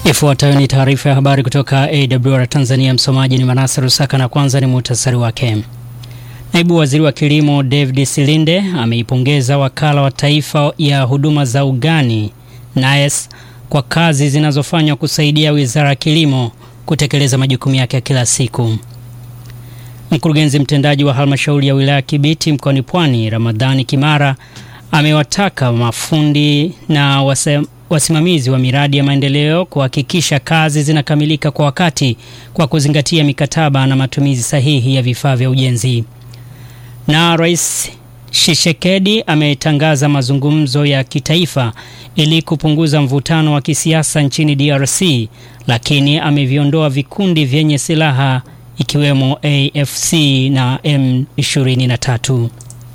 Ifuatayo ni taarifa ya habari kutoka AWR Tanzania. Msomaji ni Manase Rusaka na kwanza ni muhtasari wake. Naibu Waziri wa Kilimo David Silinde ameipongeza Wakala wa Taifa ya Huduma za Ugani NAES kwa kazi zinazofanywa kusaidia Wizara ya Kilimo kutekeleza majukumu yake ya kila siku. Mkurugenzi mtendaji wa Halmashauri ya Wilaya Kibiti mkoani Pwani, Ramadhani Kimara, amewataka mafundi na wase wasimamizi wa miradi ya maendeleo kuhakikisha kazi zinakamilika kwa wakati kwa kuzingatia mikataba na matumizi sahihi ya vifaa vya ujenzi. Na Rais Tshisekedi ametangaza mazungumzo ya kitaifa ili kupunguza mvutano wa kisiasa nchini DRC, lakini ameviondoa vikundi vyenye silaha ikiwemo AFC na M23.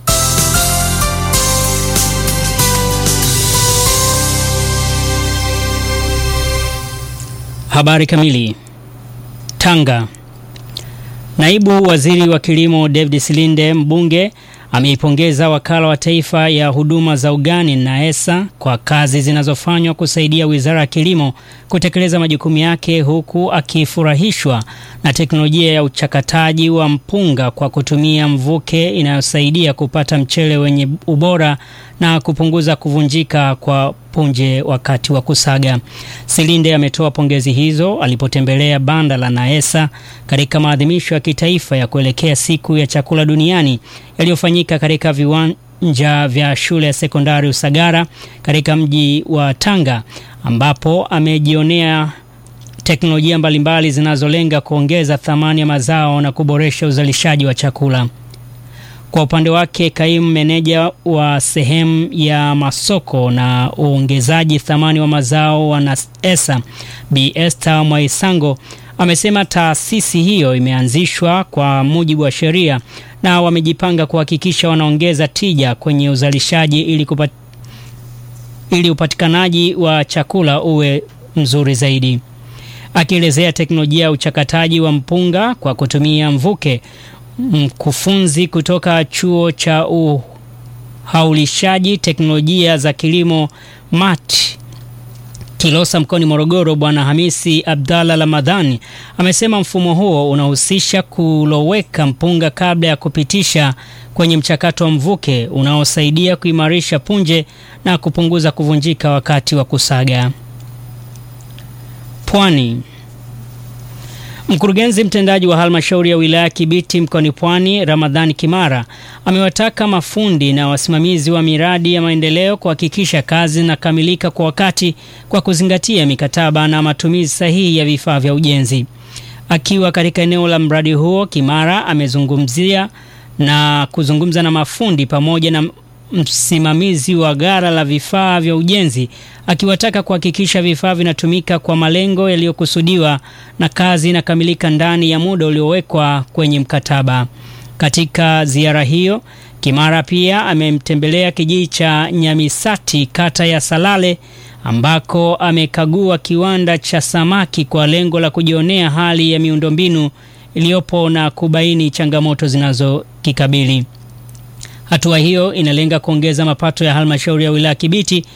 Habari kamili. Tanga. Naibu Waziri wa Kilimo David Silinde mbunge ameipongeza Wakala wa Taifa ya Huduma za Ugani NAESA kwa kazi zinazofanywa kusaidia Wizara ya Kilimo kutekeleza majukumu yake huku akifurahishwa na teknolojia ya uchakataji wa mpunga kwa kutumia mvuke inayosaidia kupata mchele wenye ubora na kupunguza kuvunjika kwa punje wakati wa kusaga. Silinde ametoa pongezi hizo alipotembelea banda la NAESA katika maadhimisho ya kitaifa ya kuelekea siku ya chakula duniani yaliyofanyika katika viwanja vya shule ya sekondari Usagara katika mji wa Tanga ambapo amejionea teknolojia mbalimbali zinazolenga kuongeza thamani ya mazao na kuboresha uzalishaji wa chakula. Kwa upande wake kaimu meneja wa sehemu ya masoko na uongezaji thamani wa mazao wa NAESA Bi Esther Mwaisango amesema taasisi hiyo imeanzishwa kwa mujibu wa sheria na wamejipanga kuhakikisha wanaongeza tija kwenye uzalishaji ili, kupat... ili upatikanaji wa chakula uwe mzuri zaidi. Akielezea teknolojia ya uchakataji wa mpunga kwa kutumia mvuke mkufunzi kutoka chuo cha uhaulishaji teknolojia za kilimo MAT Kilosa mkoani Morogoro, Bwana Hamisi Abdalla Ramadhani amesema mfumo huo unahusisha kuloweka mpunga kabla ya kupitisha kwenye mchakato wa mvuke unaosaidia kuimarisha punje na kupunguza kuvunjika wakati wa kusaga. Pwani. Mkurugenzi mtendaji wa halmashauri ya wilaya Kibiti mkoani Pwani, Ramadhani Kimara, amewataka mafundi na wasimamizi wa miradi ya maendeleo kuhakikisha kazi zinakamilika kwa wakati kwa kuzingatia mikataba na matumizi sahihi ya vifaa vya ujenzi. Akiwa katika eneo la mradi huo, Kimara amezungumzia na kuzungumza na mafundi pamoja na msimamizi wa gara la vifaa vya ujenzi akiwataka kuhakikisha vifaa vinatumika kwa malengo yaliyokusudiwa na kazi inakamilika ndani ya muda uliowekwa kwenye mkataba. Katika ziara hiyo, Kimara pia amemtembelea kijiji cha Nyamisati kata ya Salale ambako amekagua kiwanda cha samaki kwa lengo la kujionea hali ya miundombinu iliyopo na kubaini changamoto zinazokikabili. Hatua hiyo inalenga kuongeza mapato ya halmashauri ya wilaya Kibiti